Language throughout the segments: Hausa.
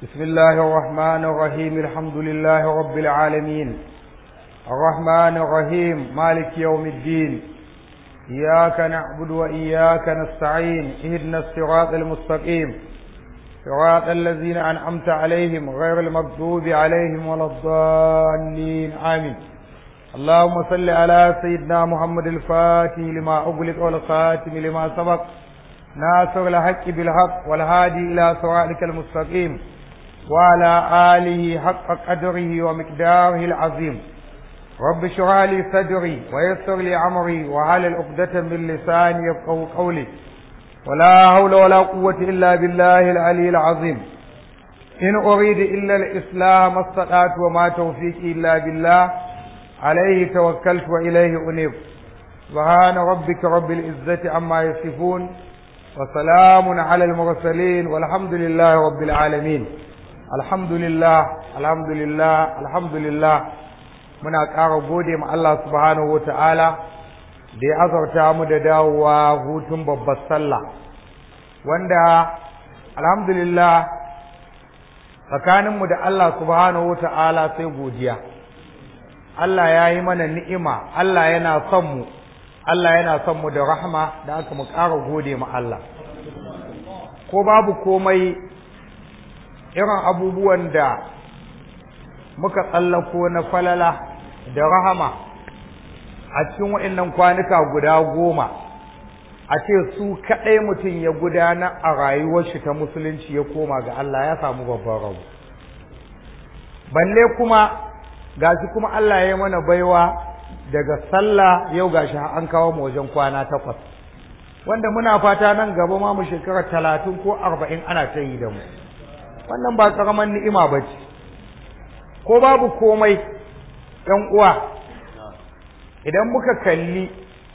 بسم الله الرحمن الرحيم الحمد لله رب العالمين الرحمن الرحيم مالك يوم الدين إياك نعبد وإياك نستعين اهدنا الصراط المستقيم صراط الذين أنعمت عليهم غير المغضوب عليهم ولا الضالين آمين اللهم صل على سيدنا محمد الفاتح لما أغلق والخاتم لما سبق ناصر الحق بالحق والهادي إلى صراطك المستقيم وعلى آله حق قدره ومقداره العظيم رب اشرح لي صدري ويسر لي أمري وعلى عقدة من لساني يفقه قولي ولا حول ولا قوة إلا بالله العلي العظيم إن أريد إلا الإصلاح ما استطعت وما توفيقي إلا بالله عليه توكلت وإليه أنيب سبحان ربك رب العزة عما يصفون وسلام على المرسلين والحمد لله رب العالمين الحمد لله الحمد لله الحمد لله muna ƙara gode ma Allah subhanahu wa ta'ala da ya azarta mu da dawowa hutun babbar sallah wanda alhamdulillah tsakaninmu da Allah subhanahu wa ta'ala sai godiya Allah ya yi mana ni'ima Allah yana son mu Allah yana son mu da rahma da aka mu ƙara gode ma Allah ko babu komai irin abubuwan da muka tsallako na falala da rahama a cikin waɗannan kwanuka guda goma a ce su kaɗai mutum ya gudana a rayuwar shi ta musulunci ya koma ga Allah ya samu babban rabu balle kuma gashi kuma Allah ya mana baiwa daga sallah yau gashi an kawo mu wajen kwana takwas wanda muna fata nan gaba ma mu shekara talatin ko arba'in ana ta yi da mu wannan ba ƙaramin ni'ima ba ce ko babu komai ‘yan uwa idan muka kalli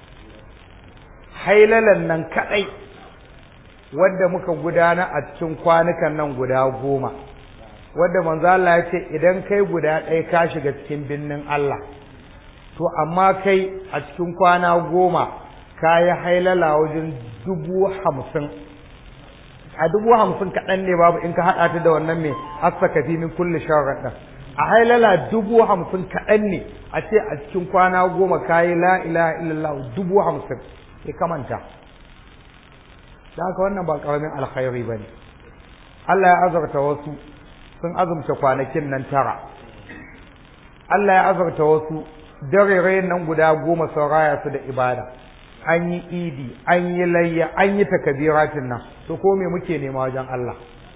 hailalan nan kaɗai wadda muka gudana a cikin kwanukan nan guda goma wadda manzo Allah ya ce idan kai guda ɗaya ka shiga cikin binnin Allah to amma kai a cikin kwana goma ka yi hailala wajen dubu hamsin a dubu hamsin kaɗan ne babu in ka haɗa ta da wannan mai asaka fi min kulli sharaɗin a hailala dubu hamsin kaɗan ne a ce a cikin kwana goma ka yi la ilaha illallah dubu hamsin ya kamanta da haka wannan ba ƙaramin alkhairi ba ne Allah ya azarta wasu sun azumta kwanakin nan tara Allah ya azarta wasu dare nan guda goma sun raya su da ibada an yi idi an yi layya an yi takabiratin nan to ko me muke nema wajen Allah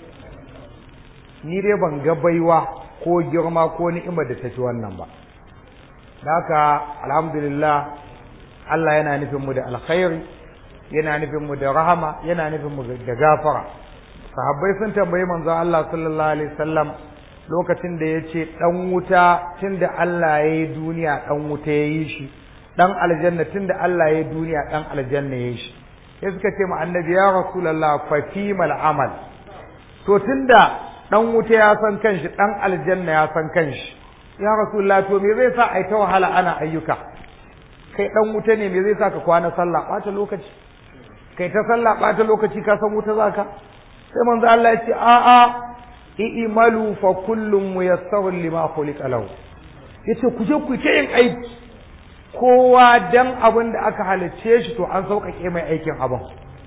ni dai ban ga baiwa ko girma ko ni'imar da ta ci wannan ba haka alhamdulillah Allah yana nufin mu da alkhairi yana nufin mu da rahama yana nufin mu da gafara sahabbai sun tambayi manzo Allah sallallahu alaihi wasallam lokacin da yace dan wuta tunda Allah ya yi duniya dan wuta ya yi shi dan aljanna tunda Allah ya yi duniya dan aljanna ya yi shi sai suka ce ma annabi ya rasulullah fa fimal amal to tunda dan wuta ya san kanshi dan aljanna ya san kanshi ya rasulullah to me zai sa ai ta wahala ana ayyuka kai dan wuta ne me zai sa ka kwana sallah bata lokaci kai ta sallah bata lokaci ka san wuta zaka sai manzo Allah ya ce a a i'malu fa kullum muyassarun lima khuliqa lahu yace ku je ku ta yin aiki kowa dan abin da aka halicce shi to an sauƙaƙe mai aikin abin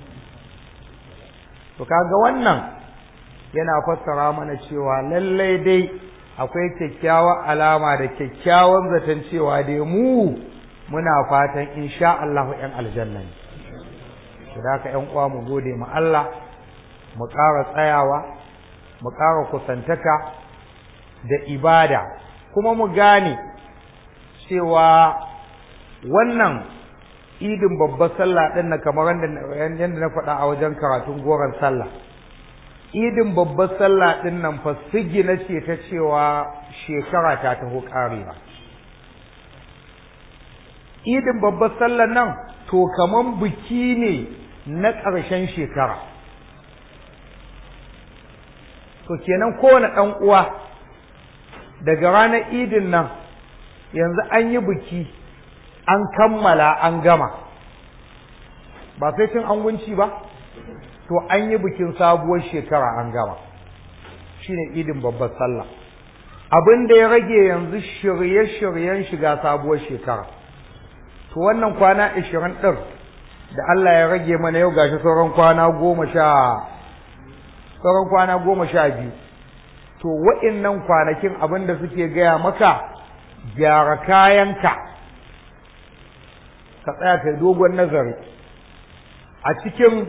to kaga wannan yana fassara mana cewa lallai dai akwai kyakkyawa alama da kyakkyawan zaton cewa dai mu muna fatan insha Allah ƴan aljanna ne to da haka ƴan uwa mu gode ma Allah mu ƙara tsayawa mu ƙara kusantaka da ibada kuma mu gane cewa wannan idin babbar sallah ɗin na kamar yadda na faɗa a wajen karatun goron sallah idin babbar sallah ɗin nan fa sigina ce ta cewa shekara ta taho ƙarewa idin babbar sallah nan to kaman biki ne na ƙarshen shekara to kenan kowane ɗan uwa daga ranar idin nan yanzu an yi biki an kammala an gama ba sai cin angunci ba to an yi bikin sabuwar shekara an gama shine idin babbar sallah abin da ya rage yanzu shirye-shiryen shiga sabuwar shekara to wannan kwana ashirin ɗin da Allah ya rage mana yau gashi sauran kwana goma sha sauran kwana goma sha biyu to wa'innan kwanakin abin da suke gaya maka gyara kayanka ka tsaya kai dogon nazari a cikin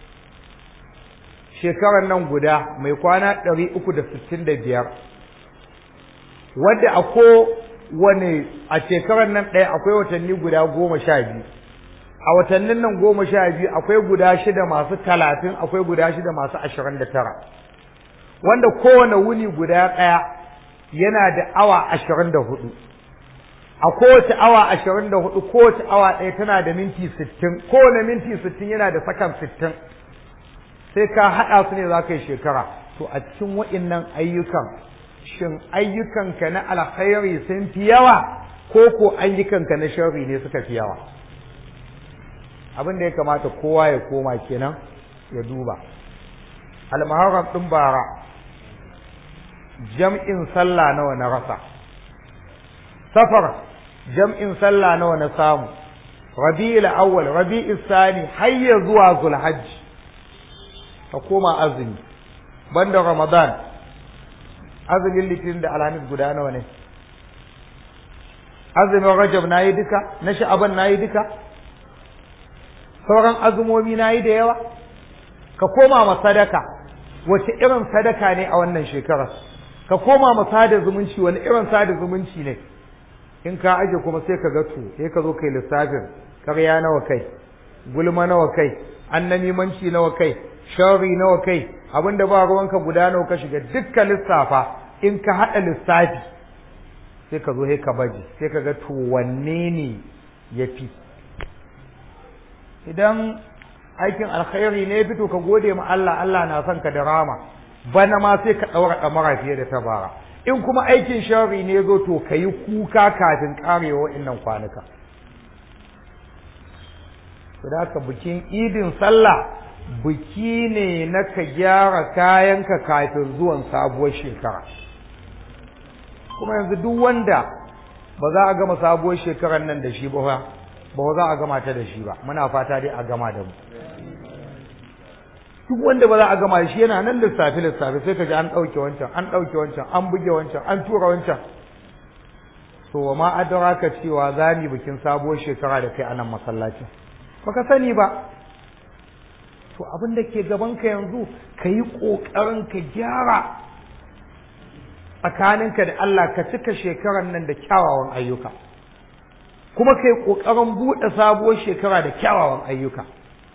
shekarar nan guda mai kwana ɗari uku da sittin da biyar wadda a kowane a shekarar nan ɗaya akwai watanni guda goma sha biyu a watannin nan goma sha biyu akwai guda shida masu talatin akwai guda shida masu ashirin da tara wanda kowane wuni guda ɗaya yana da awa ashirin da hudu a kowace awa ashirin da hudu kowace awa ɗaya tana da minti sittin kowane minti sittin yana da sakan sittin sai ka haɗa su ne za ka yi shekara to a cikin wa'innan ayyukan shin ayyukanka na alkhairi sun fi yawa ko ko ayyukanka na sharri ne suka fi yawa abin da ya kamata kowa ya koma kenan ya duba almaharam ɗin bara jam'in sallah nawa na rasa safar jam'in sallah nawa na samu rabi'ul awwal rabi'ul sani har ya zuwa zulhajj ka koma azumi banda ramadan azumin litinin da alhamis guda nawa ne azumin rajab nayi duka na sha'aban nayi duka sauran azumomi nayi da yawa ka koma ma sadaka wace irin sadaka ne a wannan shekarar ka koma ma sada zumunci wani irin sada zumunci ne in ka aje kuma sai ka ga to sai ka zo kai lissafin karya nawa kai gulma nawa kai annamimanci nawa kai sharri nawa kai abinda ba ruwanka guda nawa ka shiga dukkan lissafa in ka haɗa lissafi sai ka zo sai ka baje sai ka ga to wanne ne ya fi idan aikin alkhairi ne fito ka gode ma Allah Allah na son ka da rama bana ma sai ka ɗaura ɗamara fiye da ta bara in kuma aikin sharri ne zo to ka yi kuka kafin ƙarewa wa'innan kwanuka da haka bikin idin sallah biki ne na ka gyara kayanka kafin zuwan sabuwar shekara kuma yanzu duk wanda ba za a gama sabuwar shekarar nan da shi ba ba za a gama ta da shi ba muna fata dai a gama da mu duk wanda ba za a gama shi yana nan lissafi lissafi sai ka ji an ɗauke wancan an ɗauke wancan an buge wancan an tura wancan to wa ma adraka cewa za mu bikin sabuwar shekara da kai a nan masallacin baka sani ba to abin da ke gaban ka yanzu ka yi ƙoƙarin ka gyara tsakaninka da Allah ka cika shekarar nan da kyawawan ayyuka kuma ka yi ƙoƙarin buɗe sabuwar shekara da kyawawan ayyuka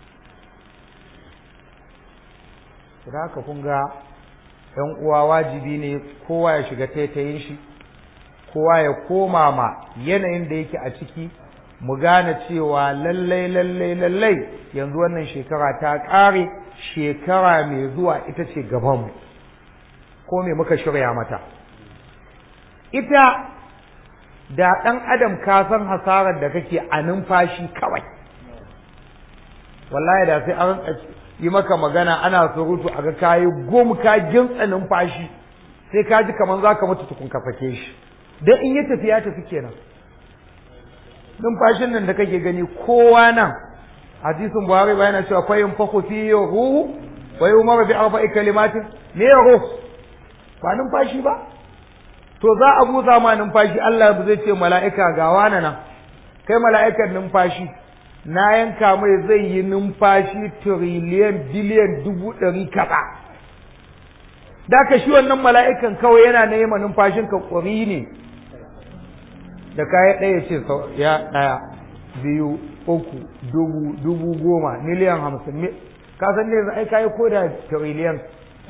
da haka kun ga ‘yan uwa wajibi ne kowa ya shiga taitayin shi kowa ya koma ma yanayin da yake a ciki mu gane cewa lallai lallai lallai yanzu wannan shekara ta ƙare shekara mai zuwa ita ce gabanmu ko me muka shirya mata ita da ɗan adam ka san hasarar da kake a numfashi kawai wallahi da sai an yi maka magana ana surutu a ga kayi gom ka gintsa numfashi sai ka ji kamar za ka mutu tukun ka fake shi don in ya tafi ya tafi kenan numfashin nan da kake gani kowa nan hadisin buhari ba yana cewa fayin fako fi ruhu wa yi bi arba'i kalimatin me ruh ba numfashi ba to za a busa ma numfashi Allah zai ce mala'ika ga wani nan kai mala'ikan numfashi na yanka mai zai yi numfashi tiriliyan biliyan dubu ɗari kaza da ka shi wannan mala'ikan kawai yana nema numfashin ka ƙwari ne da kaya ɗaya ce ya ɗaya biyu uku dubu dubu goma miliyan hamsin ka san ne ai kayi ko da tiriliyan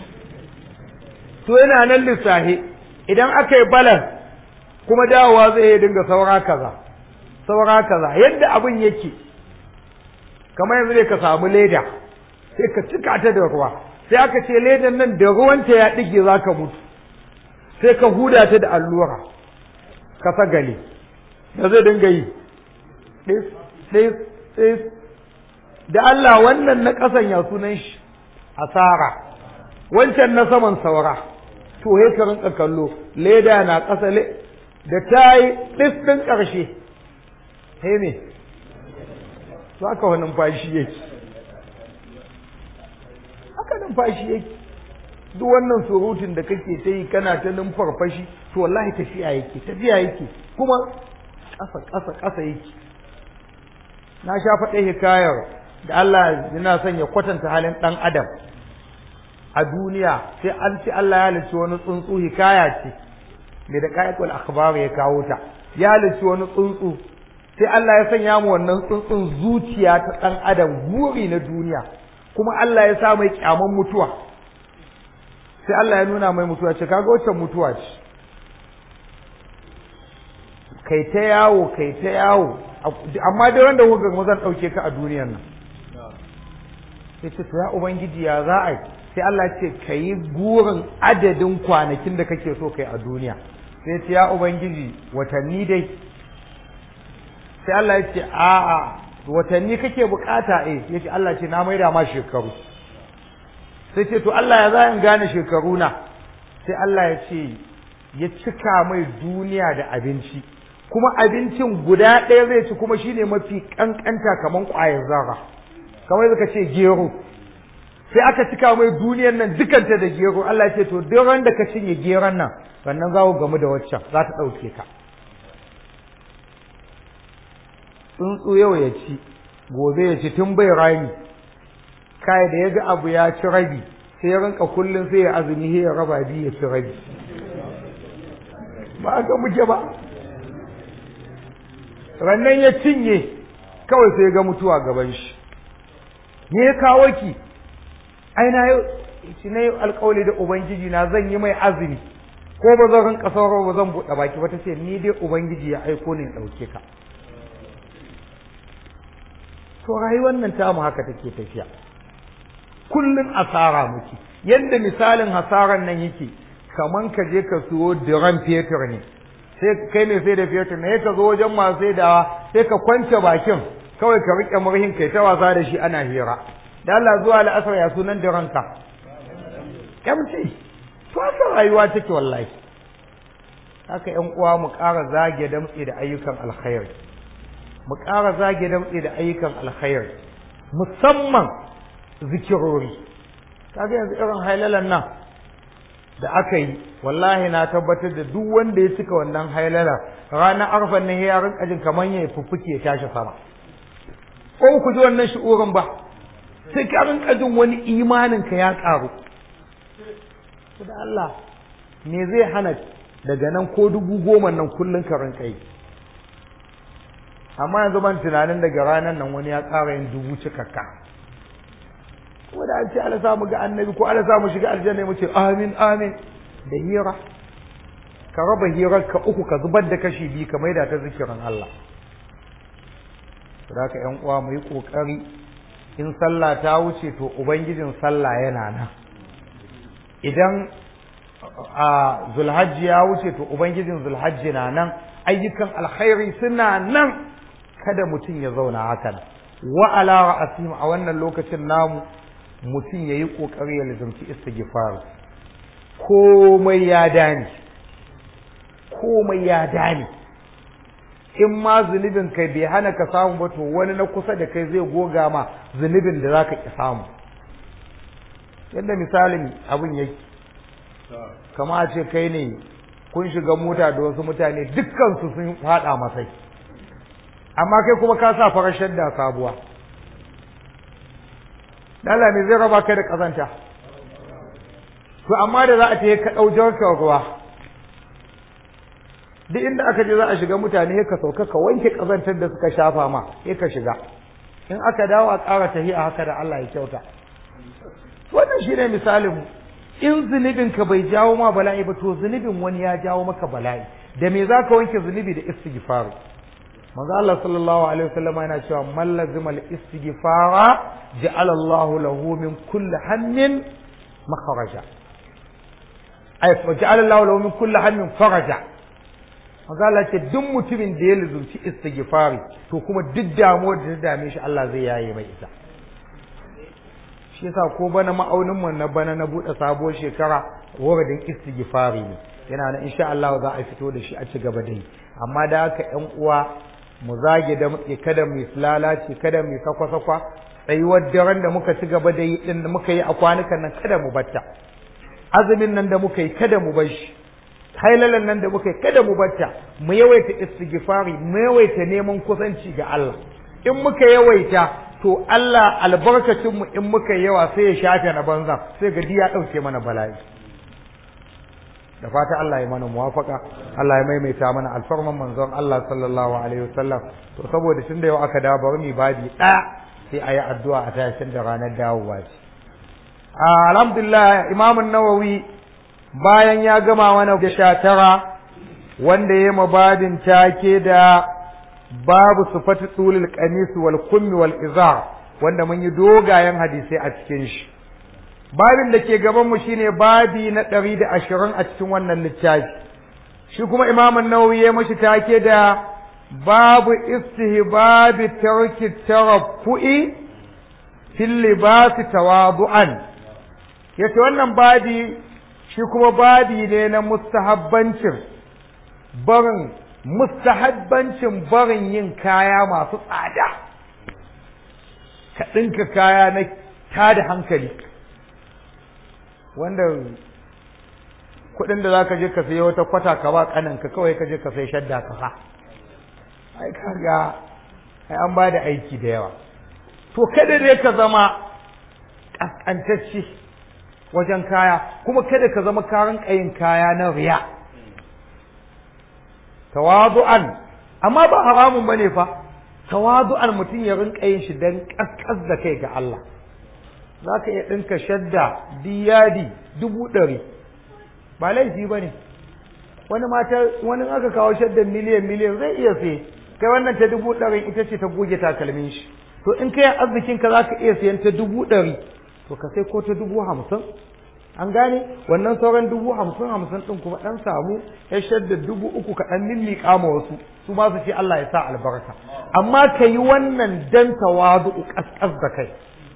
to yana nan lissahi idan aka yi balan kuma dawowa zai yi dinga saura kaza saura kaza yadda abin yake kamar yanzu ne ka samu leda sai ka cika ta da ruwa sai aka ce ledan nan da ruwanta ya ɗige za ka mutu sai ka huda ta da allura ka sagale da zai dinga yi ɗis ɗis ɗis da Allah wannan na ƙasan ya sunan shi asara wancan na saman saura to he ka rinka kallo leda na ƙasa da ta yi ɗin ƙarshe he me za ka wani numfashi yake haka numfashi yake duk wannan surutun da kake ta yi kana ta numfarfashi to wallahi tafiya yake tafiya yake kuma ƙasa ƙasa ƙasa yake na sha faɗe hikayar da Allah yana son ya kwatanta halin ɗan adam a duniya sai an ce Allah ya halicci wani tsuntsu hikaya ce mai da ƙayatul akhbar ya kawo ta ya halicci wani tsuntsu sai Allah ya sanya mu wannan tsuntsun zuciya ta ɗan adam buri na duniya kuma Allah ya sa mai kyaman mutuwa sai Allah ya nuna mai mutuwa ce kaga wacce mutuwa ce kai ta yawo kai ta yawo amma dai wanda kuka ga zan ɗauke ka a duniyar nan sai ce to ya ubangiji ya za a yi sai Allah ce ka yi gurin adadin kwanakin da kake so kai a duniya sai ce ya ubangiji watanni dai sai Allah ya ce a'a watanni kake bukata eh ya ce Allah ce na maida ma shekaru sai ce to Allah ya za in gane shekaru na sai Allah ya ce ya cika mai duniya da abinci kuma abincin guda ɗaya zai ci kuma shine mafi kankanta kaman ƙwayar zarra kamar suka ce gero sai aka cika mai duniyar nan dukanta da gero Allah ya ce to duk ran da ka cinye geron nan sannan za ku gamu da waccan za ta ɗauke ka tsuntsu yau ya ci gobe ya ci tun bai rami kai da ya ga abu ya ci rabi sai ya rinka kullum sai ya azumi sai ya raba biyu ya ci rabi ba ga muke ba rannan ya cinye kawai sai ya ga mutuwa gaban shi me ya kawo ki ai na yau shi na yau alkawali da ubangiji na zan yi mai azumi ko ba zan rinka sauraro ba zan buɗe baki ba ta ce ni dai ubangiji ya aiko ni in ɗauke ka to rayuwar nan tamu haka take tafiya kullun asara muke yadda misalin hasaran nan yake kaman ka je ka siyo diran fetur ne sai kai ne sai da fetur ne ka zo wajen masu saidawa sai ka kwance bakin kawai ka rike murhin kai ta wasa da shi ana hira da Allah zuwa la'asar ya sunan diranka kyamci to haka rayuwa take wallahi haka ƴan uwa mu ƙara zage damtse da ayyukan alkhairi mu ƙara zage damtse da ayyukan alkhairi musamman zikirori kaga yanzu irin hailalan nan da aka yi wallahi na tabbatar da duk wanda ya cika wannan hailala ranar arfan nan ya rinka jin kamar ya fuffuke ya tashi sama ko ku ji wannan shi'urin ba sai ka rinka jin wani imanin ka ya karu da Allah me zai hana daga nan ko dubu goma nan kullun ka rinka yi amma yanzu ban tunanin daga ranar nan wani ya ƙara yin dubu cikakka kuma da an ce ala samu ga annabi ko ala samu shiga aljanna mu ce amin amin da hira ka raba hirar ka uku ka zubar da kashi biyu ka maida ta zikirin Allah saboda ka ƴan uwa mu yi kokari in sallah ta wuce to ubangijin sallah yana nan idan a zulhajji ya wuce to ubangijin zulhajji na nan ayyukan alkhairi suna nan kada mutum ya zauna haka nan wa ala ra'asim a wannan lokacin namu mutum yayi kokari ya lazumci istighfar komai ya dani komai ya dani in ma zunubin kai bai hana ka samu ba to wani na kusa da kai zai goga ma zunubin da zaka ki samu yadda misalin abin yake kama a ce kai ne kun shiga mota da wasu mutane dukkan su sun fada masai amma kai kuma ka sa farar shadda sabuwa Allah me zai raba kai da kazanta to amma da za a ce ka ɗau jarkar ruwa duk inda aka je za a shiga mutane ka sauka ka wanke kazantar da suka shafa ma sai ka shiga in aka dawo a ƙara tahiya haka da Allah ya kyauta wannan shine misalin mu in zunubin ka bai jawo ma bala'i ba to zunubin wani ya jawo maka bala'i da me zaka wanke zunubi da istighfar manzo Allah sallallahu alaihi wasallam yana cewa man lazima al-istighfara ja'ala Allah lahu min kulli hammin makharaja ay ja'ala Allah lahu min kulli hammin faraja manzo Allah ce duk mutumin da ya luzumci istighfari to kuma duk damuwar da ta dame shi Allah zai yaye mai ita shi yasa ko bana ma'aunin mu na bana na bude sabuwar shekara wuridin istighfari ne yana nan insha Allah za a fito da shi a ci gaba da yi amma da haka ƴan uwa mu zage da muke kada mu lalace kada mu sakwa sakwa tsayuwar daren da muka ci gaba da yi din da muka yi a kwanukan nan kada mu batta azumin nan da muka yi kada mu bar shi hailalan nan da muka yi kada mu batta mu yawaita istighfari mu yawaita neman kusanci ga Allah in muka yawaita to Allah albarkacin mu in muka yawa sai ya shafe na banza sai ga ya dauke mana bala'i da fata Allah ya mana muwafaka Allah ya maimaita mana alfarman manzon Allah sallallahu alaihi wasallam to saboda tun da yau aka dawo bari mu babi ɗaya sai a yi addu'a a tashin da ranar dawowa ce alhamdulillah imam nawawi bayan ya gama mana da sha tara wanda ya mabadin take da babu sufatu tulul qamis wal kummi wal izar wanda mun yi dogayen hadisai a cikin shi babin da ke gaban mu shine babi na ɗari da ashirin a cikin wannan littafi shi kuma imam nawawi ya mashi take da babu istihbabi tarki taraffu'i fil libasi tawadu'an yace wannan babi shi kuma babi ne na mustahabbancin barin mustahabbancin barin yin kaya masu tsada ka ɗinka kaya na tada hankali wanda kuɗin da za ka je ka sayi wata kwata ka ba ƙananka kawai ka je ka sai shadda ka sa ai kaga ai an ba da aiki da yawa to kada dai ka zama ƙasƙantacce wajen kaya kuma kada ka zama karin ƙayin kaya na riya tawadu'an amma ba haramun bane fa tawadu'an mutum ya rinka yin shi dan kaskas da kai ga Allah zaka iya dinka shadda diyadi dubu ɗari ba laifi bane wani mata wani aka kawo shaddan miliyan miliyan zai iya sai kai wannan ta dubu ɗari ita ce ta goge takalmin shi to in kai arzikin ka zaka iya sayan ta dubu ɗari to ka sai ko ta dubu hamsin an gane wannan sauran dubu hamsin hamsin ɗin kuma ɗan samu ya shadda dubu uku ka ɗan mimmiƙa ma wasu su ma su ce Allah ya sa albarka amma ka yi wannan dan tawadu ƙasƙas da kai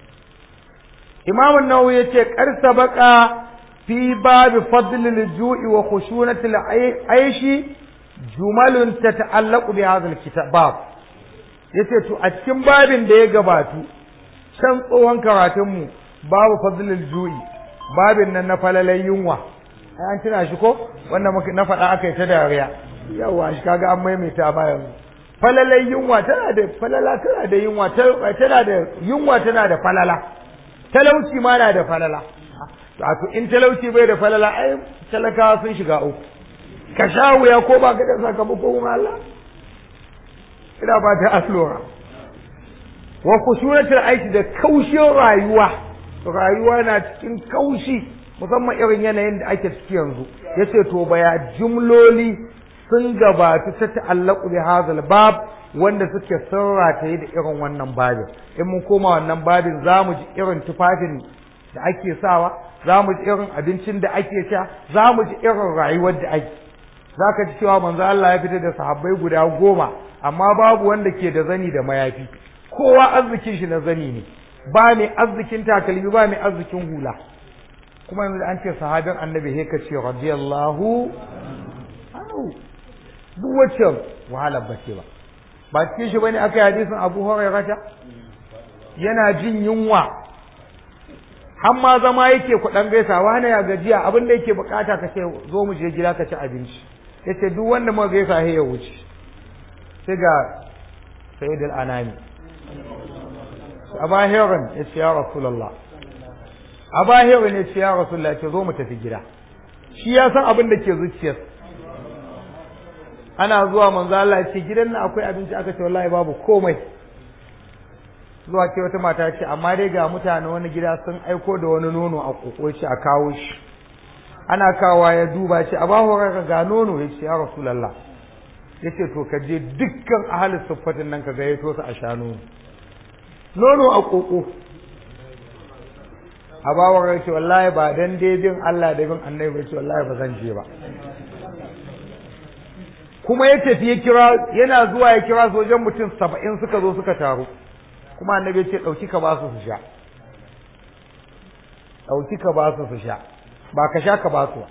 Imam Nawawi ya ce ƙarsa baka fi babi fadlil ju'i wa khushunatil aishi jumalun ta ta'allaqu bi hadha alkitab yace to a cikin babin da ya gabatu can tsohon karatunmu babu fadlil ju'i babin nan na falalai yunwa ai an tuna shi ko wanda na faɗa aka yi ta dariya yawa shi kaga an maimaita ba yanzu falalai yunwa tana da falala tana da yunwa tana da yunwa tana da falala talauci ma na da falala to in talauci bai da falala ai talakawa sun shiga uku ka sha wuya ko ba ka da sakamako kuma Allah ina ba ta aslora wa kusunatul aiki da kaushin rayuwa rayuwa na cikin kaushi musamman irin yanayin da ake ciki yanzu yace to baya jumloli sun gabatu ta ta'allaku bi hadhal bab wanda suke sarrata da irin wannan babin in mun koma wannan babin zamu ji irin tufafin da ake sawa zamu ji irin abincin da ake sha zamu ji irin rayuwar da ake zaka ji cewa manzo Allah ya fitar da sahabbai guda goma amma babu wanda ke da zani da mayafi kowa arzikin shi na zani ne ba mai arzikin takalmi ba mai arzikin hula kuma yanzu an ce sahabin annabi he ka ce radiyallahu anhu duk wacce wahalar ba ce ba ba cikin shi bane aka yi hadisin Abu Hurairah yana jin yunwa har ma zama yake kuɗan gaisawa hana ya gajiya abin da yake bukata ka ce zo mu je gida ka ci abinci yace duk wanda muka gaisa he ya wuce sai ga sayyid al-anami aba heron ya ce ya rasulallah aba heron ya ce ya rasulallah ce zo mu tafi gida shi ya san abin da ke zuciyar ana zuwa manzo Allah ya ce gidan nan akwai abinci aka ce wallahi babu komai zuwa ce wata mata ce amma dai ga mutane wani gida sun aiko da wani nono a koko shi a kawo shi ana kawowa ya duba ce a bahu ga nono ya ce ya rasulallah ya ce to ka je dukkan ahalin siffatin nan ka gayyato su a sha nono nono a koko a bawar ya ce wallahi ba dan daidin Allah da bin annabi ba ce wallahi ba zan je ba kuma ya tafi ya kira yana zuwa ya kira sojan mutum saba'in suka zo suka taru kuma annabi ya ce ɗauki ka ba su su sha ɗauki ka ba su su sha ba ka sha ka ba su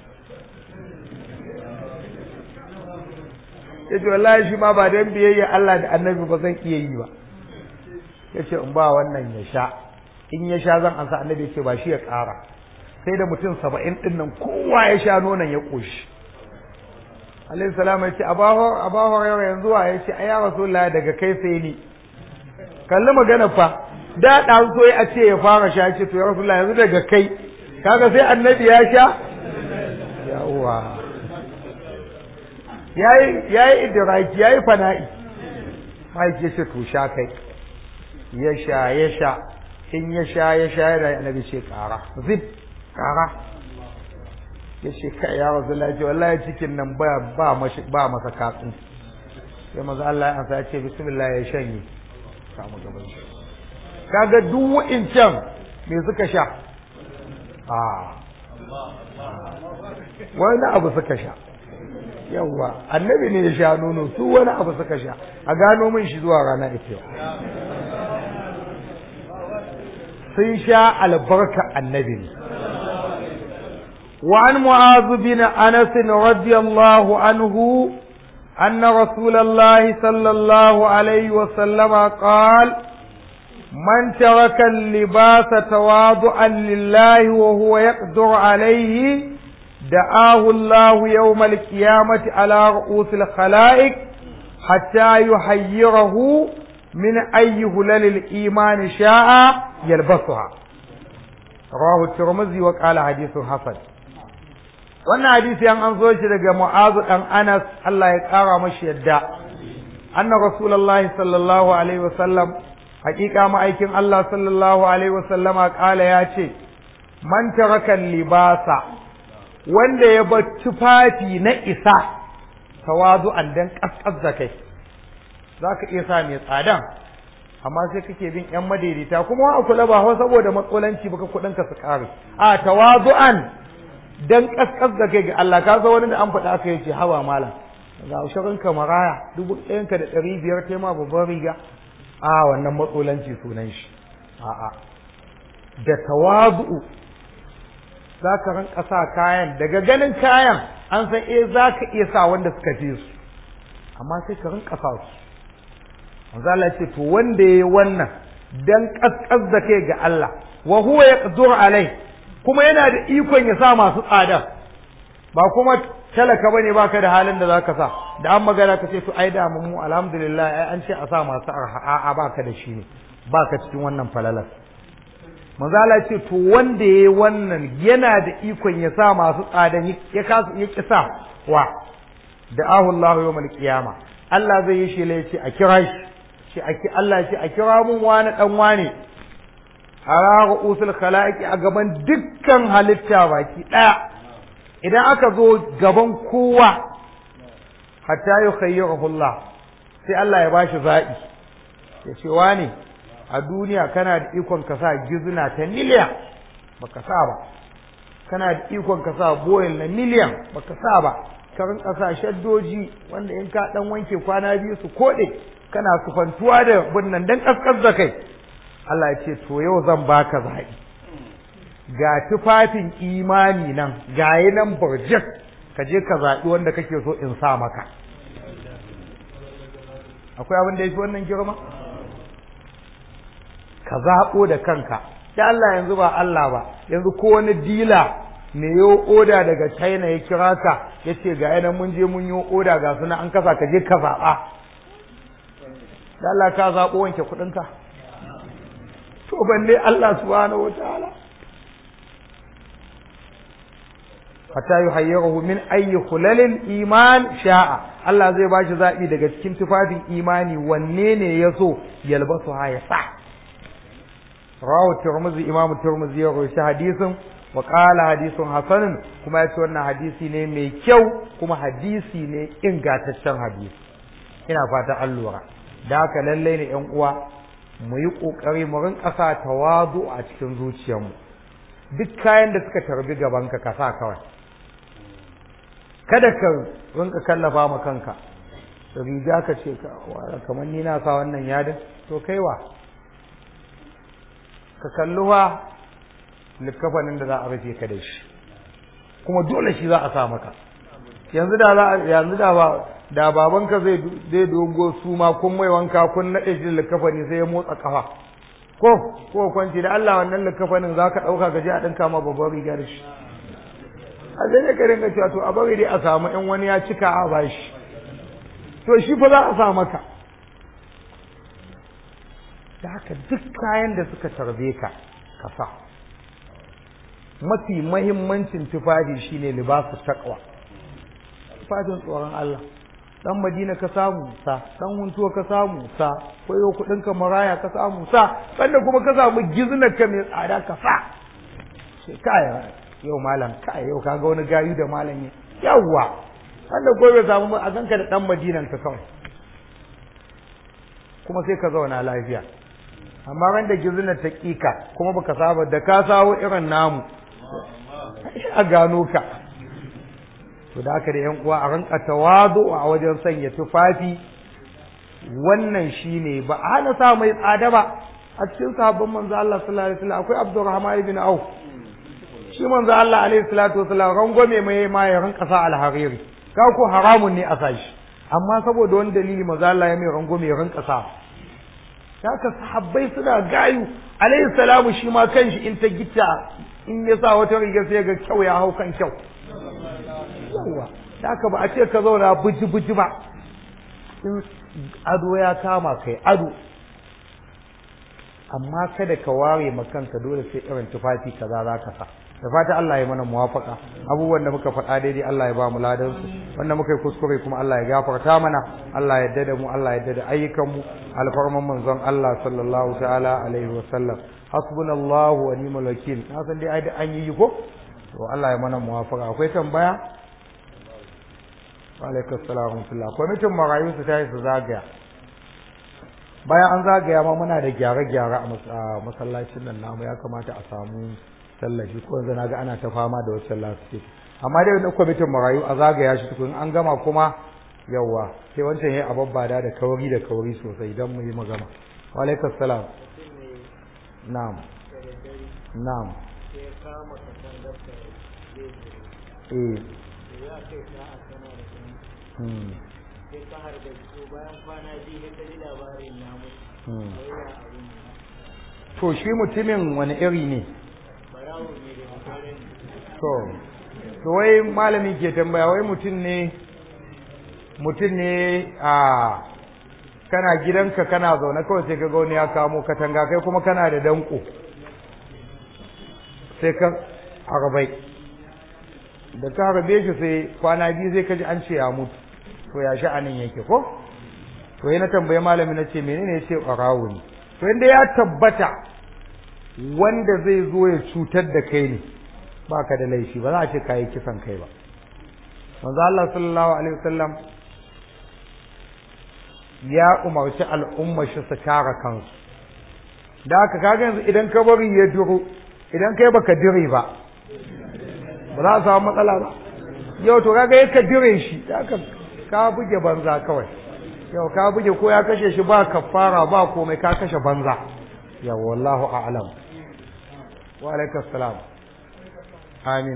ya ce wallahi shi ma ba don biyayya Allah da annabi ba zan iya yi ba ya ce in ba wannan ya sha in ya sha zan ansa annabi ya ce ba shi ya ƙara sai da mutum saba'in ɗin nan kowa ya sha nonon ya ƙoshi alayhi salam ya ce abaho abaho yau yanzu wa ya ce ayya rasulullahi daga kai sai ni kalli magana fa da ɗan so a ce ya fara sha ce to ya rasulullahi yanzu daga kai kaga sai annabi ya sha yawa yayi yayi idraki yayi fana'i mai ce ce to sha kai ya sha ya sha in ya sha ya sha yana annabi ce kara zib kara ya ce kai ya rasu lafiya wallahi cikin nan ba ba mashi ba masa katsin sai maza Allah ya ansa ya ce bismillah ya shanye samu gaban shi kaga duk wa'incan me suka sha a wani abu suka sha yawa annabi ne ya sha nono su wani abu suka sha a gano min shi zuwa rana ita sun sha albarka annabi ne وعن معاذ بن أنس رضي الله عنه أن رسول الله صلى الله عليه وسلم قال من ترك اللباس تواضعا لله وهو يقدر عليه دعاه الله يوم القيامة على رؤوس الخلائق حتى يحيره من أي هلل الإيمان شاء يلبسها رواه الترمذي وقال حديث حسن wannan hadisi an an zo shi daga Mu'azu dan Anas Allah ya kara mashi yadda anna rasulullahi sallallahu alaihi wasallam hakika ma'aikin Allah sallallahu alaihi wasallam kala ya ce man taraka libasa wanda ya bar tufafi na isa tawazu'an dan kaskas da kai zaka iya sa mai tsadan amma sai kake bin yan madaidaita kuma wa kula ba saboda matsalanci baka kudin ka su kare a tawazu'an dan kaskas da kai ga Allah ka zo wani da an faɗa aka yace hawa malam ga ushirin ka maraya dubu ɗayan ka da ɗari biyar kai ma babban riga a wannan matsolanci sunan shi a'a da tawazu'u za ka rinka sa kayan daga ganin kayan an san eh za ka iya sa wanda suka fi su amma sai ka rinka sa su manzo Allah ce to wanda yayi wannan dan kaskas da kai ga Allah wa huwa yaqdur alai kuma yana da ikon ya sa masu tsada ba kuma talaka bane baka da halin da zaka sa da an magana ka ce to ai da mu alhamdulillah ai an ce a sa masu arha a'a baka da shi ne baka cikin wannan falalar manzo Allah ce to wanda yayi wannan yana da ikon ya sa masu tsada ya kasu ya kisa wa da'ahu Allah yawmal qiyama Allah zai yi shi ce a kira shi shi Allah ce a kira mun wani dan wani ala usul khalaiqi a gaban dukkan halitta baki daya idan aka zo gaban kowa hatta yukhayyiruhu Allah sai Allah ya bashi zabi ya ce wani a duniya kana da ikon ka sa gizna ta miliyan baka sa ba kana da ikon ka sa boyel na miliyan baka sa ba ka rinka sa shaddoji wanda in ka dan wanke kwana biyu su kode kana sufantuwa da bunnan dan kaskar da kai Allah ya ce to yau zan baka zaɓi ga tufafin imani nan gayi nan burjik ka je ka zaɓi wanda kake so in sa maka akwai abin da ya fi wannan girma ka zaɓo da kanka da Allah yanzu ba Allah ba yanzu ko wani dila me yo oda daga China ya kira ka ya ce ga yanan mun je mun yi oda ga suna an kasa ka je ka zaɓa da Allah ka zaɓo wanke kuɗinka to balle Allah subhanahu wataala hatta yuhayyiruhu min ayyi khulalil iman sha'a Allah zai bashi zabi daga cikin tufafin imani wanne ne yaso yalbasu ha ya sa rawu tirmidhi imam tirmidhi ya rawaita hadisin wa qala hadisun hasanun kuma yace wannan hadisi ne mai kyau kuma hadisi ne ingantaccen hadisi ina fata an lura da haka lallai ne yan uwa mu yi ƙoƙari mu rinƙa sa tawazu a cikin zuciyarmu duk kayan da suka tarbi gabanka ka sa kawai kada ka rinƙa kallafa ma kanka riga ka ce kamar ni na sa wannan yadin to kai wa ka kalli wa likafanin da za a rufe ka da shi kuma dole shi za a sa maka yanzu da za yanzu da ba da babanka zai zai dogo su ma kun mai wanka kun nade shi likafani sai ya motsa kafa ko ko kwanci da Allah wannan likafanin zaka dauka gaje a dinka ma babban riga da shi a zai ne ka ringa cewa to a bari dai a samu in wani ya cika a bashi to shi fa za a sa maka da haka duk kayan da suka tarbe ka ka sa mafi mahimmancin tufafi shine libasu taqwa tufafin tsoron Allah dan Madina ka samu sa dan huntuwa ka samu sa koyo kudin ka maraya ka samu sa sanda kuma ka samu giznar ka mai tsada ka sa sai kai yau malam kai yau kaga wani gayu da malam ne yawwa sanda ko bai samu a ganka da dan Madinan ka kawai kuma sai ka zauna lafiya amma ran da giznar ta kika kuma baka saba da ka sawo irin namu a gano ka to da haka da yan uwa a ranka tawadu a wajen sanya tufafi wannan shine ba a hana sa mai tsada ba a cikin sahabban manzo Allah sallallahu alaihi wasallam akwai Abdurrahman ibn Auf shi manzo Allah alaihi salatu wasallam rangwame mai ma ya ranka sa alhariri ka ko haramun ne a sashi amma saboda wani dalili manzo Allah ya mai rangwame ya ranka sa haka sahabbai suna gayu alaihi salamu shi ma kanshi in ta gita in ya sa wata riga sai ga kyau ya hau kan kyau yawa haka ba a ce ka zauna buji buji ba in ado ya kama kai ado amma kada ka ware ma kanka dole sai irin tufafi kaza za ka sa da fata Allah ya mana muwafaka abubuwan da muka faɗa daidai Allah ya ba mu ladan su wanda muka yi kuskure kuma Allah ya gafarta mana Allah ya dada mu Allah ya dada ayyukan mu alfarman manzon Allah sallallahu ta'ala alaihi wa sallam hasbunallahu wa ni'mal wakil na san dai ai an yi ko to Allah ya mana muwafaka akwai tambaya wa alaikum assalam wa kwamitin marayu su tayi su zagaya bayan an zagaya ma muna da gyare-gyare a masallacin nan namu ya kamata a samu tallafi ko yanzu na ga ana ta fama da wacce lafiya amma dai wani kwamitin marayu a zagaya shi tukun an gama kuma yawa sai wancan ya ababbada da kauri da kauri sosai don mu yi magana wa alaikum salam na'am na'am eh hmm sai ka har da su bayan kwana biyu ne ka ji labarin ya mutu to shi mutumin wani iri ne barawo ne da mutane to to wai malami ke tambaya wai mutum ne mutum ne a kana gidanka kana zaune kawai sai ka ga wani ya kamo katanga kai kuma kana da danko sai ka harbai da ka harbe shi sai kwana biyu sai ka ji an ce ya mutu to ya sha'anin yake ko to yana tambaye malami na ce menene ya ce ɓarawo ne to inda ya tabbata wanda zai zo ya cutar da kai ne ba ka da laifi ba za a ce ka yi kisan kai ba manzo Allah sallallahu alaihi wasallam ya umarci al'umma shi su kare kansu da haka kaga yanzu idan ka bari ya duro idan kai baka dire ba ba za a samu matsala ba yau to kaga yaka dire shi da haka ka buge banza kawai yau ka buge ko ya kashe shi ba kafara ba komai ka kashe banza yau wallahu a'lam wa alaikum salam amin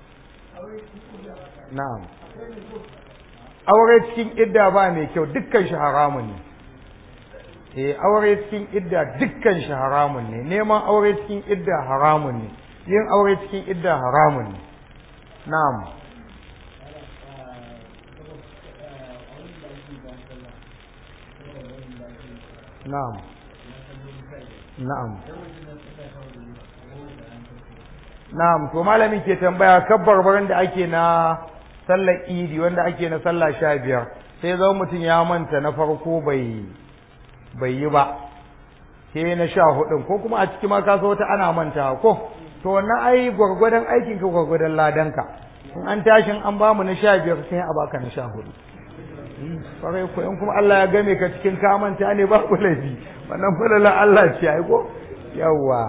na'am aure cikin idda ba mai kyau dukkan shi haramun ne eh aure cikin idda dukkan shi haramun ne neman aure cikin idda haramun ne yin aure cikin idda haramun ne na'am na'am na'am na'am to malami ke tambaya kabbar barin da ake na sallar idi wanda ake na sallah sha biyar sai zama mutum ya manta na farko bai bai yi ba sai na sha hudun ko kuma a ciki ma ka wata ana manta ko to wannan ai gwargwadon aikin ka gwargwadon ladanka in an tashin an ba mu na sha biyar sai a baka na sha hudu kwarai ko in kuma Allah ya game ka cikin ka manta ne ba ku laifi wannan falalan Allah ce ai ko yawwa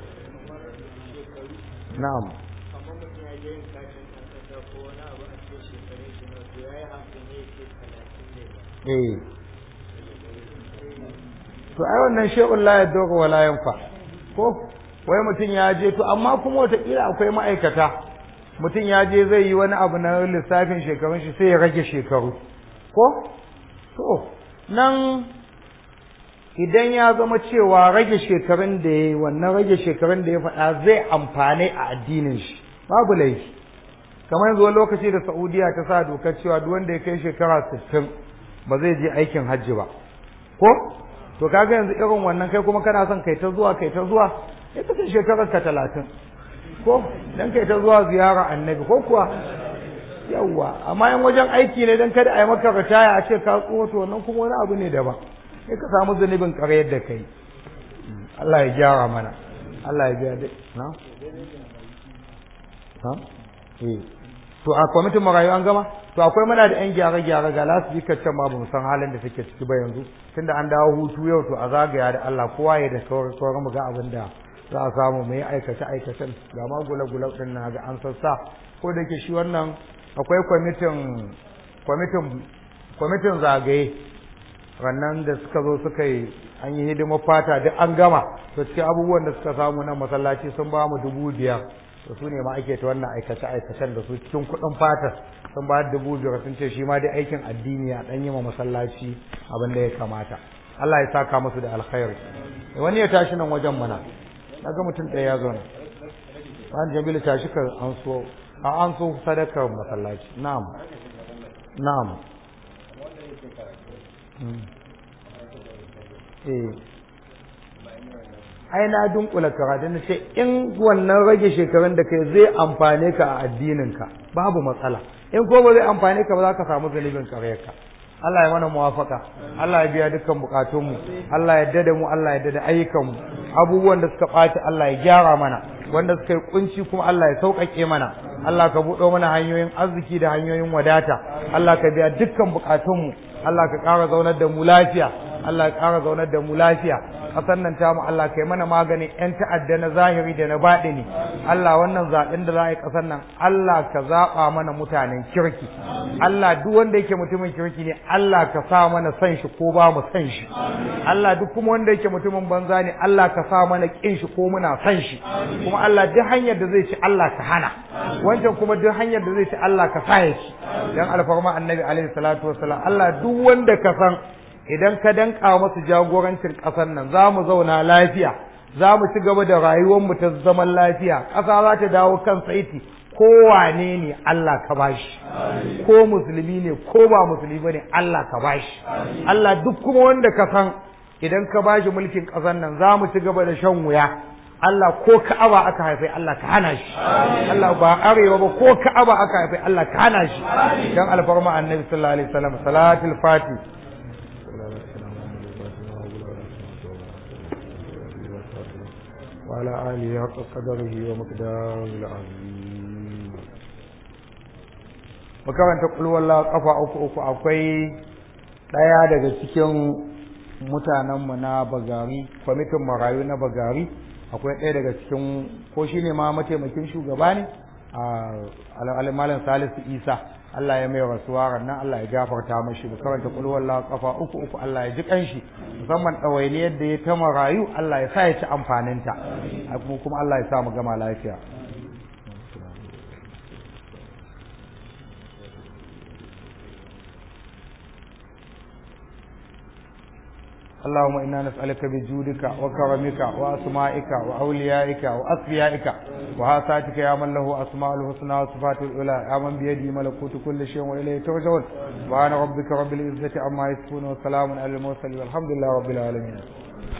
na'am kamar mutum ya je yin kashin ɗan ƙasa ko wani abu a cikin shekarun shi na to ya yi hamsin ne ce talatin da eh to ai wannan shay'un la yadurru wa la yanfa ko wai mutum ya je to amma kuma wataƙila akwai ma'aikata mutum ya je zai yi wani abu na lissafin shekarun shi sai ya rage shekaru ko to nan idan ya zama cewa rage shekarun da ya yi wannan rage shekarun da ya faɗa zai amfane a addinin shi babu laifi kamar yanzu wani lokaci da saudiya ta sa dokar cewa duk wanda ya kai shekara sittin ba zai je aikin hajji ba ko to kaga yanzu irin wannan kai kuma kana son kai ta zuwa kai ta zuwa ya kace shekarar ka talatin ko dan kai ta zuwa ziyara annabi ko kuwa yawwa amma yan wajen aiki ne dan kada a yi maka ritaya a ce ka tsoho to wannan kuma wani abu ne daban sai ka samu zunubin ƙaryar da kai Allah ya gyara mana Allah ya biya dai na ha eh to a kwamitin marayu an gama to akwai muna da yan gyare gyare ga lasu jikar can ma bamu san halin da take ciki ba yanzu tunda an dawo hutu yau to a zagaya da Allah kowa ya da sauran mu ga abin da za a samu mu yi aikace aikacen ga ma gula gula din na ga an sassa ko da ke shi wannan akwai kwamitin kwamitin kwamitin zagaye rannan da suka zo suka yi an yi hidimar fata duk an gama to cikin abubuwan da suka samu nan masallaci sun ba mu dubu biyar to su ne ma ake ta wannan aikace aikacen da su cikin kuɗin fata sun ba dubu biyar sun ce shi ma dai aikin addini a ɗan yi ma masallaci abin da ya kamata Allah ya saka musu da alkhairi wani ya tashi nan wajen mana na ga mutum ɗaya ya zo nan wani jamilu tashi ka an so a an so sadakar masallaci na'am na'am eh ai na dunkula karatu na ce in wannan rage shekarun da kai zai amfane ka a addininka babu matsala in ko ba zai amfane ka ba za ka samu zunubin karyarka Allah ya mana muwafaka Allah ya biya dukkan bukatunmu Allah ya dada mu Allah ya dada ayyukanmu abubuwan da suka ɓaci Allah ya gyara mana wanda suka yi kunci kuma Allah ya sauƙaƙe mana Allah ka buɗo mana hanyoyin arziki da hanyoyin wadata Allah ka biya dukkan bukatunmu Allah ka ƙara zaunar da mu lafiya Allah ya ƙara zaunar da mu lafiya ƙasar nan ta mu Allah kai mana maganin ƴan ta'adda na zahiri da na baɗini Allah wannan zaɓen da za a yi ƙasar nan Allah ka zaɓa mana mutanen kirki Allah duk wanda yake mutumin kirki ne Allah ka sa mana san shi ko ba mu san shi Allah duk kuma wanda yake mutumin banza ne Allah ka sa mana ƙin shi ko muna san shi kuma Allah duk hanyar da zai ci Allah ka hana wancan kuma duk hanyar da zai ci Allah ka sa ya ci dan alfarma annabi alaihi salatu wassalam Allah duk wanda ka san idan ka danka masu jagorancin ƙasar nan za mu zauna lafiya za mu ci gaba da rayuwarmu ta zaman lafiya ƙasa za ta dawo kan saiti kowane ne Allah ka bashi ko musulmi ne ko ba musulmi ba ne Allah ka bashi Allah duk kuma wanda ka san idan ka bashi mulkin ƙasar nan za mu ci gaba da shan wuya Allah ko ka'aba aka haife Allah ka hana shi Allah ba arewa ba ko ka'aba aka haife Allah ka hana shi dan alfarma annabi sallallahu alaihi wasallam salatul fatih وعلى آله حق قدره ومقداره العظيم makaranta kulwalla kafa uku uku akwai ɗaya daga cikin mutanenmu na bagari kwamitin marayu na bagari akwai ɗaya daga cikin ko shi ne ma mataimakin shugaba ne a almalin salisu isa Allah ya mai rasuwa rannan Allah ya gafarta mashi mu karanta kulwalla kafa uku uku Allah ya ji kanshi musamman ɗawainiyar da ya ta marayu Allah ya sa ya ci amfaninta kuma Allah ya sa mu gama lafiya اللهم إنا نسألك بجودك وكرمك وأسمائك وأوليائك وأصفيائك وهاتاتك يا من له أسماء الحسنى وصفات الأولى يا من بيده ملكوت كل شيء وإليه ترجعون سبحان ربك رب العزة عما يصفون وسلام على المرسلين والحمد لله رب العالمين